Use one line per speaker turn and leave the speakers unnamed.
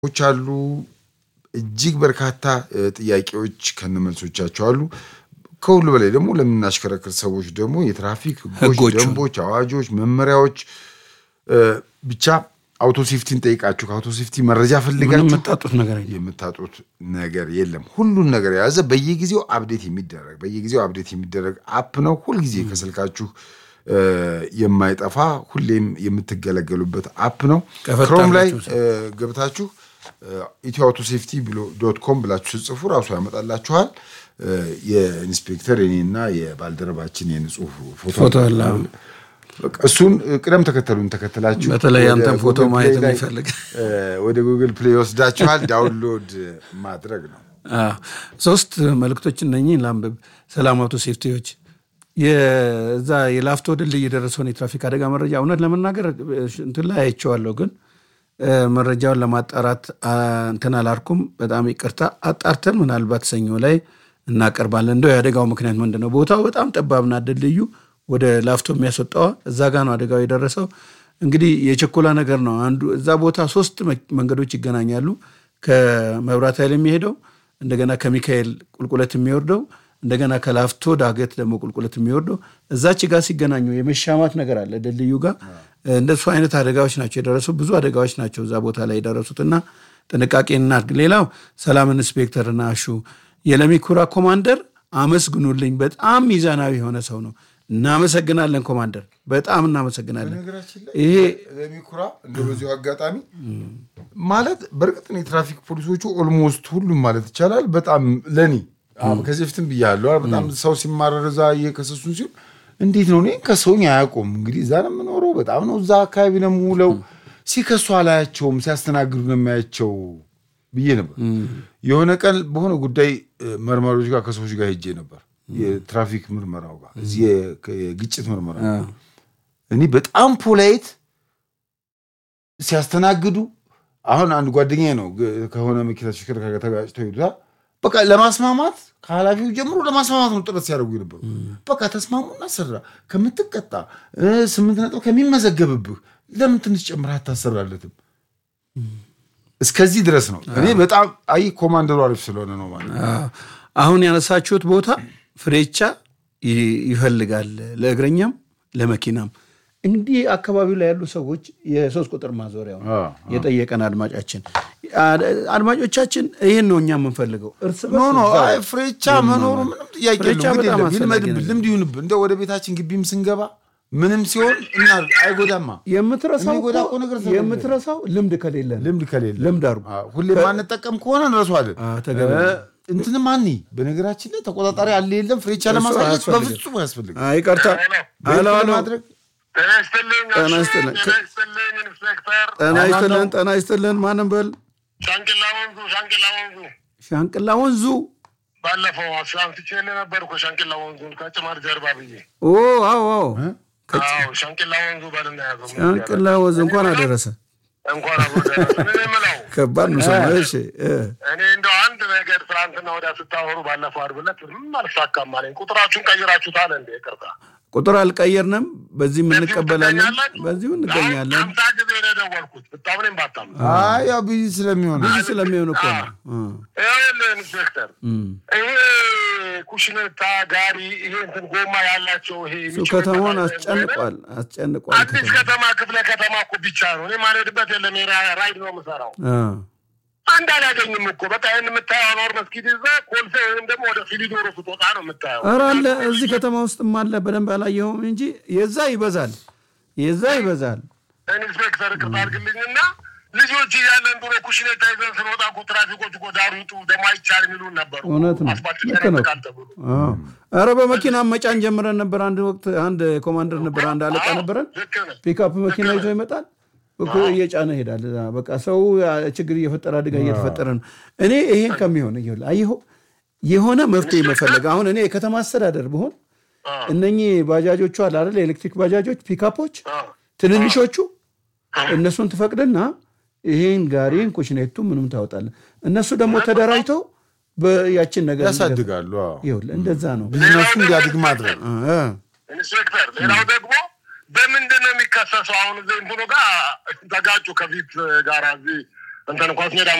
ች አሉ። እጅግ በርካታ ጥያቄዎች ከነመልሶቻቸው አሉ። ከሁሉ በላይ ደግሞ ለምናሽከረክር ሰዎች ደግሞ የትራፊክ ህጎች፣
ህጎቹ።
ደንቦች፣ አዋጆች፣ መመሪያዎች ብቻ አውቶ ሴፍቲን ጠይቃችሁ ከአውቶ ሴፍቲ መረጃ
ምንም
ፈልጋችሁ
የምታጡት ነገር የለም።
የምታጡት ነገር የለም። ሁሉን ነገር የያዘ በየጊዜው አፕዴት የሚደረግ በየጊዜው አፕዴት የሚደረግ አፕ ነው። ሁልጊዜ ከስልካችሁ እ፣ የማይጠፋ ሁሌም የምትገለገሉበት አፕ ነው።
ከፈታ
ክሮም ላይ
አድርጋችሁ
እ፣ ገብታችሁ ኢትዮ አውቶ ሴፍቲ ብሎ ዶት ኮም ብላችሁ ስጽፉ ራሱ ያመጣላችኋል። እ፣ የኢንስፔክተር የኔና የባልደረባችን የንጹህ ፎቶ
ፎቶ አለ።
በቃ እሱን እ፣ ቅደም ተከተሉን ተከትላችሁ
በተለይ
ወደ
ያንተን ፎቶ
ጉግል
ማየት
ፕሌይ ላይ፣
የሚፈልግ
እ፣ ወደ ጉግል ፕሌይ ወስዳችኋል። ዳውንሎድ ማድረግ ነው።
አዎ። ሶስት መልእክቶች እነኚህ ላንብብ። ሰላም አውቶ ሴፍቲዎች የዛ የላፍቶ ድልድይ የደረሰውን የትራፊክ አደጋ መረጃ እውነት ለመናገር እንትን ላይ አይቼዋለሁ፣ ግን እ፣ መረጃውን ለማጣራት አ፣ እንትን አላልኩም። በጣም ይቅርታ። አጣርተን ምናልባት ሰኞ ላይ እናቀርባለን። እንደው የአደጋው ምክንያት ምንድን ነው? ቦታው በጣም ጠባብና ድልድዩ ወደ ላፍቶ የሚያስወጣዋ እዛ ጋ ነው አደጋው የደረሰው። እንግዲህ የችኮላ ነገር ነው። አንዱ እዛ ቦታ ሶስት መ- መንገዶች ይገናኛሉ። ከመብራት ኃይል የሚሄደው እንደገና ከሚካኤል ቁልቁለት የሚወርደው እንደገና ከላፍቶ ዳገት ደግሞ ቁልቁለት የሚወርደው እዛች ጋር ሲገናኙ የመሻማት ነገር አለ ድልድዩ ጋር። እንደሱ አይነት አደጋዎች ናቸው የደረሱ ብዙ አደጋዎች ናቸው እዛ ቦታ ላይ የደረሱት እና ጥንቃቄ እናድርግ። ሌላው ሰላም ኢንስፔክተር እና አሹ የለሚኩራ ኮማንደር አመስግኑልኝ። በጣም ሚዛናዊ የሆነ ሰው ነው። እናመሰግናለን ኮማንደር፣ በጣም እናመሰግናለን።
በነገራችን ላይ
ይሄ
ለሚኩራ እንደ በዚሁ አጋጣሚ ማለት በእርግጥ ነው የትራፊክ ፖሊሶቹ ኦልሞስት ሁሉም ማለት ይቻላል በጣም ለኔ አዎ፣ ከዚህ በፊትም ብያለሁ። በጣም ሰው ሲማረር እዛ እየከሰሱን ሲሆን እንዴት ነው እኔ ከሰውኝ አያውቁም። እንግዲህ እዛ ነው የምኖረው፣ በጣም ነው እዛ አካባቢ ነው የምውለው። ሲከሱ አላያቸውም፣ ሲያስተናግዱ ነው የሚያያቸው ብዬ ነበር። የሆነ ቀን በሆነ ጉዳይ እ፣ መርማሪዎች ጋር ከሰዎች ጋር ሄጄ ነበር፣ የትራፊክ ምርመራው ጋር እዚህ የ- የግጭት ምርመራ እኔ በጣም ፖላይት ሲያስተናግዱ አሁን አንድ ጓደኛዬ ነው ግ- ከሆነ መኪና ተሽከርካሪ ጋር ተጋጭተው ሄዱታል። በቃ ለማስማማት ከኃላፊው ጀምሮ ለማስማማት ነው ጥረት ሲያደርጉ የነበሩ። በቃ ተስማሙና ስራ ከምትቀጣ እ፣ ስምንት ነጥብ ከሚመዘገብብህ ለምን ትንሽ ጨምረህ አታሰራለትም? እስከዚህ ድረስ ነው። እኔ በጣም አይ ኮማንደሩ አሪፍ ስለሆነ ነው ማለት ነው።
አዎ። አሁን ያነሳችሁት ቦታ ፍሬቻ ይ- ይፈልጋል ለእግረኛም ለመኪናም። እንዲህ አካባቢው ላይ ያሉ ሰዎች የሶስት ቁጥር ማዞሪያው ነው
አዎ፣
የጠየቀን አድማጫችን አ- አድማጮቻችን ይህን ነው እኛ የምንፈልገው። እርስ
ኖ
በርስ
ኖ
እዛው
አይ ፍሬቻ መኖሩ ምንም ጥያቄ
ፍሬቻ
የለውም። ግድ
በጣም
የለም
አስፈላጊ
ይልመድብን፣
ነገር
ልምድ ይሁንብን። እንደ ወደ ቤታችን ግቢም ስንገባ ምንም ሲሆን እና አይጎዳማ
የምትረሳው
የሚጎዳ
እኮ
እኮ ነገር ስለሌለ።
የምትረሳው ልምድ ከሌለ ነው።
ልምድ ከሌለ
ልምድ አድርጉ።
አዎ፣ ሁሌ ማንጠቀም ከሆነ እንረሷለን።
አዎ፣ ተገቢ ነው።
እ፣ እንትንም አኒ በነገራችን ላይ ተቆጣጣሪ አለ የለም ፍሬቻ ለማሳየት
አያስፈልግም።
በፍጹም አያስፈልግም።
አይ ይቅርታ። አሎ አሎ፣
ማድረግ
ጤና ይስጥልኝ።
ጤና ይስጥልኝ።
ጤና ይስጥልኝ ኢንስፔክተር
ጤና ይስጥልን፣ ጤና ይስጥልን። ማንም በል
ሻንቅላ ወንዙ ሻንቅላ ወንዙ
ሻንቅላ ወንዙ
ባለፈው አስራምትቼልህ ነበር እኮ ሻንቅላ ወንዙን ከጭማር ጀርባ ብዬ።
ኦ አዎ አዎ
አዎ ሻንቅላ ወንዙ በልና ያዘው ምን
ሻንቅላ ወንዝ እንኳን አደረሰ።
እንኳን አብሮ ደረሰ። ምን የምለው
ከባድ ነው ሰው። እሺ እ
እኔ እንደው አንድ ነገር ትናንትና ወዲያ ስታወሩ ባለፈው ዓርብ ዕለት ምንም አልሳካም አለኝ። ቁጥራችሁን ቀይራችሁታል እንዴ? ይቅርታ
ቁጥር አልቀየርንም። በዚህም እንቀበላለን፣
ትገኛላችሁ?
በዚሁ እንገኛለን።
አሁን ሀምሳ ጊዜ ነው የደወልኩት ብታምኔም ባታምኑ።
አይ ያው ቢዚ ስለሚሆን
ብዙ ስለሚሆን እኮ ነው። እ
ይኸውልህ ኢንስፔክተር
እም።
ይሄ ኩሽነታ ጋሪ ይሄ እንትን ጎማ ያላቸው ይሄ
እሱ
የሚጭኑ
ከተማውን
ከተማ
አስጨንቋል አስጨንቋል።
አዲስ
ከተማ
ከተማ ክፍለ ከተማ እኮ ብቻ ነው። እኔ ማልሄድበት የለም። የራ- ራይድ ነው የምሰራው።
እ
አንድ አላገኝም እኮ በቃ ይህን የምታየው አኗር መስጊድ ይዛ ኮልፌ ወይም ደግሞ ወደ ፊሊዶሮ ስትወጣ ነው የምታየው።
ኧረ አለ እዚህ ከተማ ውስጥም አለ። በደንብ አላየኸውም እንጂ የዛ ይበዛል፣ የዛ ይበዛል።
ኢንስፔክተር ቅርታ አድርግልኝና ልጆች እያለን ድሮ ኩሽኔታ ይዘን ስንወጣ እኮ ትራፊኮች እኮ ዳር ውጡ ደግሞ አይቻል የሚሉን ነበሩ።
እውነት ነው።
አስፋልት
ልክ ነው።
ይጨናነቃል ተብሎ
አዎ። ኧረ በመኪና መጫን ጀምረን ነበር። አንድ ወቅት አንድ ኮማንደር ነበር፣ አንድ አለቃ
አዎ፣
ነበረን።
ልክ ነህ።
ፒክአፕ መኪና ይዞ ይመጣል እኮ እየጫነ ይሄዳል። እዛ በቃ ሰው ችግር እየፈጠረ አደጋ እየተፈጠረ ነው። እኔ ይሄን ከሚሆን ይኸውልህ፣ አየኸው የሆነ መፍትሄ መፈለግ አሁን እኔ የከተማ አስተዳደር ብሆን
አዎ፣
እነኚህ ባጃጆቹ አለ አይደል የኤሌክትሪክ ባጃጆች ፒክአፖች
አዎ።
ትንንሾቹ እነሱን ትፈቅድና ይሄን ጋሪን ኩሽኔቱ ምንም ታወጣለህ። እነሱ ደግሞ ተደራጅተው በያችን ነገር
ያሳድጋሉ። አዎ።
ይኸውልህ እንደዛ ነው።
ቢዝነሱ እንዲያድግ ማድረግ
እ
ኢንስፔክተር ሌላው ደግሞ በምንድን ነው የሚከሰሰው? አሁን እዚህ እንትኑ ጋር ተጋጩ ከፊት ጋር እዚህ እንትን ኳስ ሜዳ